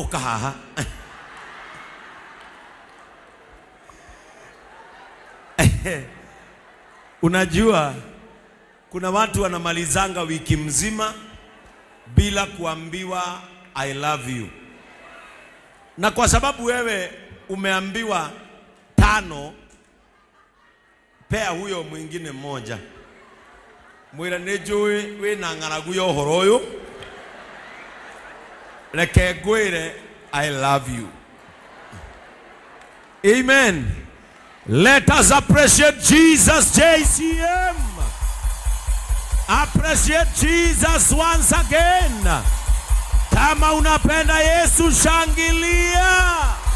uka haha unajua kuna watu wanamalizanga wiki mzima bila kuambiwa I love you, na kwa sababu wewe umeambiwa tano, pea huyo mwingine mmoja, mwira nĩ njũĩ wĩna ng'aragu ya ũhoro ũyũ reke ngwĩre I love you. Amen. Let us appreciate Jesus, JCM. Appreciate Jesus once again. Kama unapenda Yesu, shangilia.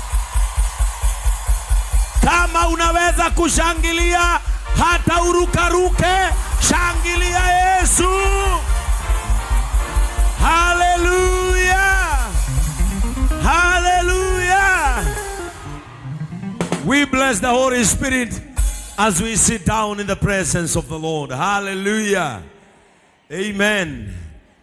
Kama unaweza kushangilia hata urukaruke, shangilia Yesu. Hallelujah. Hallelujah. We bless the Holy Spirit as we sit down in the presence of the Lord. Hallelujah. Amen.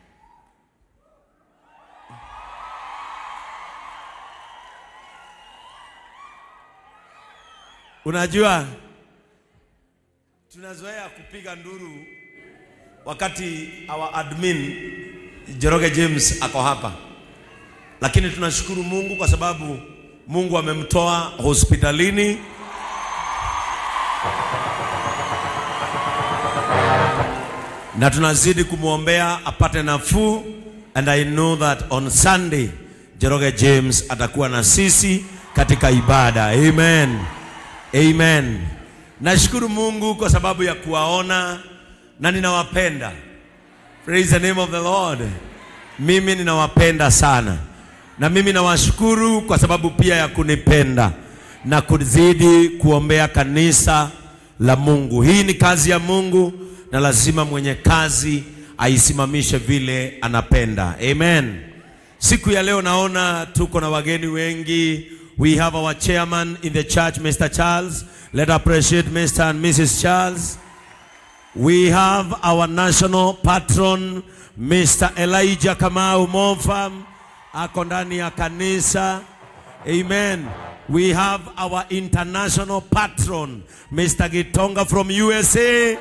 Unajua tunazoea kupiga nduru wakati our admin Joroge James ako hapa, lakini tunashukuru Mungu kwa sababu Mungu amemtoa hospitalini na tunazidi kumwombea apate nafuu, and I know that on Sunday Joroge James atakuwa na sisi katika ibada. Amen. Amen. Nashukuru Mungu kwa sababu ya kuwaona na ninawapenda. Praise the name of the Lord. Mimi ninawapenda sana, na mimi nawashukuru kwa sababu pia ya kunipenda na kuzidi kuombea kanisa la Mungu. Hii ni kazi ya Mungu na lazima mwenye kazi aisimamishe vile anapenda. Amen. Siku ya leo naona tuko na wageni wengi. We have our chairman in the church, Mr. Charles. Let appreciate Mr. and Mrs. Charles. We have our national patron Mr. Elijah Kamau Monfam ako ndani ya kanisa. Amen. We have our international patron Mr. Gitonga from USA.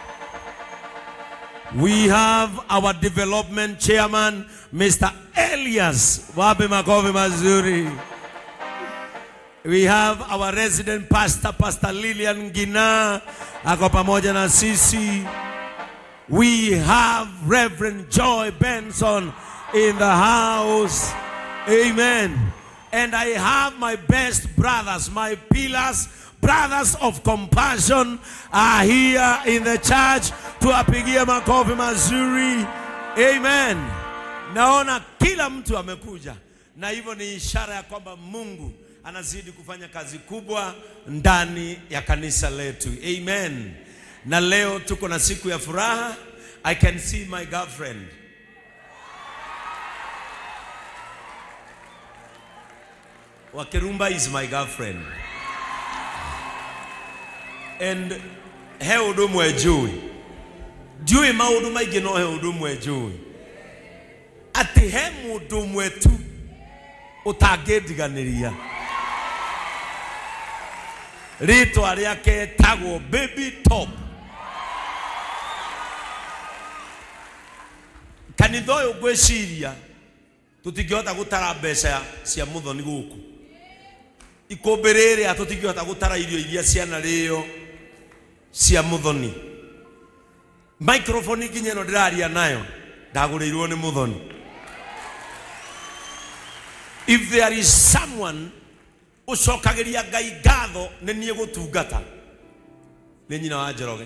We have our development chairman Mr. Elias. Wapi makofi mazuri. We have our resident pastor, Pastor Lilian Gina, ako pamoja na sisi. We have Reverend Joy Benson in the house. Amen. And I have my best brothers, my pillars, brothers of compassion are here in the church. Tuwapigie makofi mazuri. Amen. Naona kila mtu amekuja, na hivyo ni ishara ya kwamba Mungu anazidi kufanya kazi kubwa ndani ya kanisa letu. Amen. Na leo tuko na siku ya furaha. I can see my girlfriend. Wakirumba is my girlfriend. And he ũndũ ũmwe njũĩ ndiũĩ maũndũ maingĩ no he ũndũ ũmwe njũĩ atĩ he mũndũ ũmwe tu ũtangĩndiganĩria rĩtwa rĩake tagwo baby top kanitha ũyũ ngwĩciria tũtingĩhota gũtara mbeca cia mũthoni gũkũ ikũmbĩ rĩrĩa tũtingĩhota gũtara irio iria cianarĩo cia mũthoni microphone nginya ĩno ndĩraria nayo ndagũrĩirwo nĩ mũthoni if there is someone ũcokagĩria ngai ngatho nĩ niĩ gũtungata nĩ nyina wa njoroge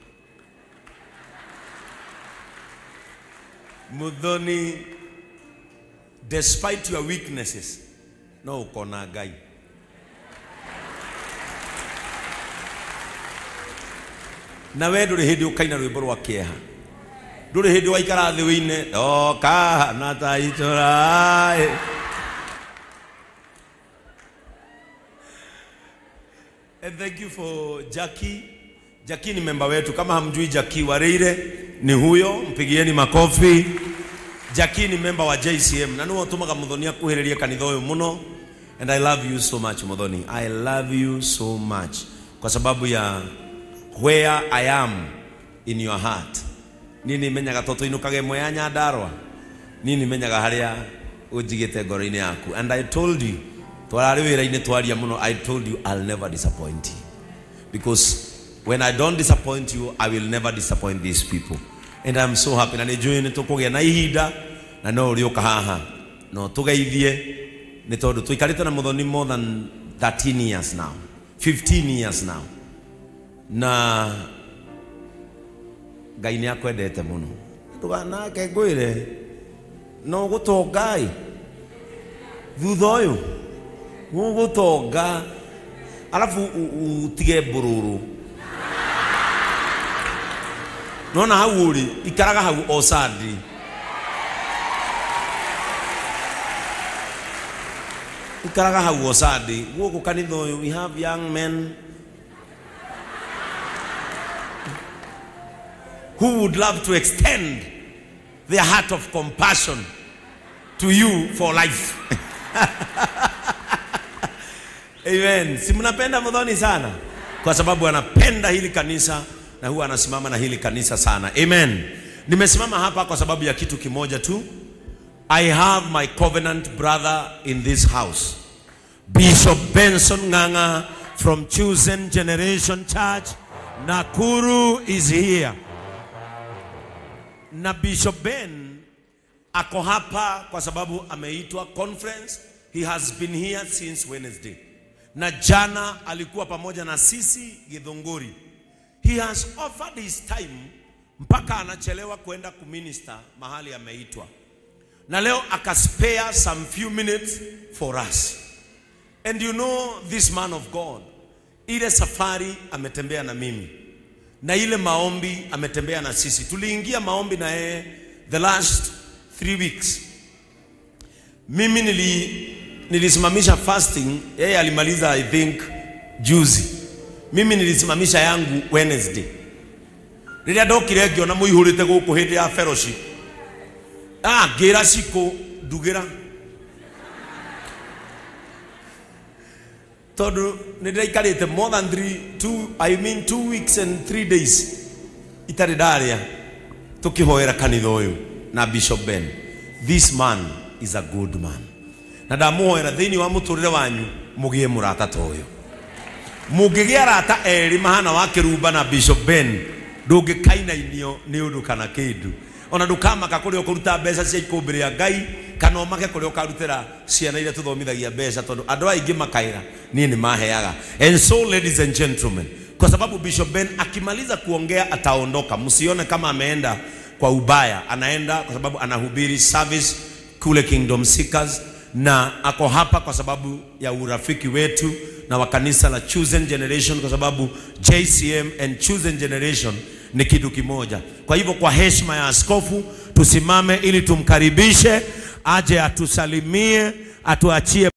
muthoni despite your weaknesses no ũkona ngai na we ndũrĩ hĩndĩ ũkaina rwĩmbo rwa kĩeha ndũrĩ hĩndĩ waikara thĩ wĩine okahana ta itũra And thank you for Jackie. Jackie ni memba wetu. Kama hamjui Jackie Wareire ni huyo, mpigieni makofi. Jackie ni member wa JCM na niwe utumaga Muthoni akuhĩrĩrie kanitha ũyũ mũno and I love you so much Muthoni. I love you so much kwa sababu ya where I am in your heart. Nini menyaga to tuinukage mwe ya Nyandarua. Nini menyaga harĩa ũnjigĩte ngoro-inĩ yaku and I told you twararĩ wĩra-inĩ twaria mũno I told you I'll never disappoint you because when I don't disappoint you I will never disappoint these people and I'm so happy na nĩ njũĩ nĩ tũkũgĩa na ihinda na no ũrĩũka haha no tũgeithie nĩ tondũ tũikarĩte na mũthoni more than 13 years now 15 years now na ngai nĩ akwendete mũno ndũganake ngwĩre no gũtongai thutha ũyũ gũgũtonga alafu u- utige mbũrũrũ nona hau ũrĩ ikaraga hau o Sunday ikaraga hau o Sunday gũkũ kanitha ũyũ we have young men who would love to extend their heart of compassion to you for life Amen. Si mnapenda Muthoni sana kwa sababu anapenda hili kanisa na huwa anasimama na hili kanisa sana. Amen. Nimesimama hapa kwa sababu ya kitu kimoja tu. I have my covenant brother in this house. Bishop Benson Nganga from Chosen Generation Church Nakuru is here. Na Bishop Ben ako hapa kwa sababu ameitwa conference. He has been here since Wednesday. Na jana alikuwa pamoja na sisi Githunguri. He has offered his time mpaka anachelewa kwenda kuminister mahali ameitwa. Na leo akaspare some few minutes for us. And you know this man of God, ile safari ametembea na mimi na ile maombi ametembea na sisi. Tuliingia maombi na yeye the last three weeks. Mimi nili, nilisimamisha fasting, yeye alimaliza I think juzi. Mimi nilisimamisha yangu Wednesday. Rĩrĩa ndokire ngĩona mũihũrĩte gũkũ hĩndĩ ya fellowship. Ah, ngĩra ciko ndugĩra. tondũ nĩ ndĩraikarĩte more than three, two, I mean two weeks and three days itarĩ ndarĩa tũkĩhoera kanitha ũyũ na Bishop Ben this man is a good man na ndamũhoera thĩinĩ wa mũtũrĩre wanyu mũgĩe mũrata ta ũyũ mũngĩgĩa arata erĩ mahana wa kĩrumba na Bishop Ben ndũngĩkainainio nĩ ũndũ kana kĩndũ ona ndũkamaka kũrĩa ũkũruta mbeca cia ikũmbĩ rĩa ngai kana ũmake kũrĩa ũkarutĩra ciana iria tũthomithagia mbeca tondũ andũ aingĩ makaĩra niĩ nĩ maheaga and so ladies and gentlemen kwa sababu Bishop Ben akimaliza kuongea ataondoka msione kama ameenda kwa ubaya anaenda kwa sababu anahubiri service kule Kingdom Seekers na ako hapa kwa sababu ya urafiki wetu na wa kanisa la Chosen Generation kwa sababu JCM and Chosen Generation ni kitu kimoja. Kwa hivyo kwa heshima ya askofu tusimame ili tumkaribishe aje atusalimie, atuachie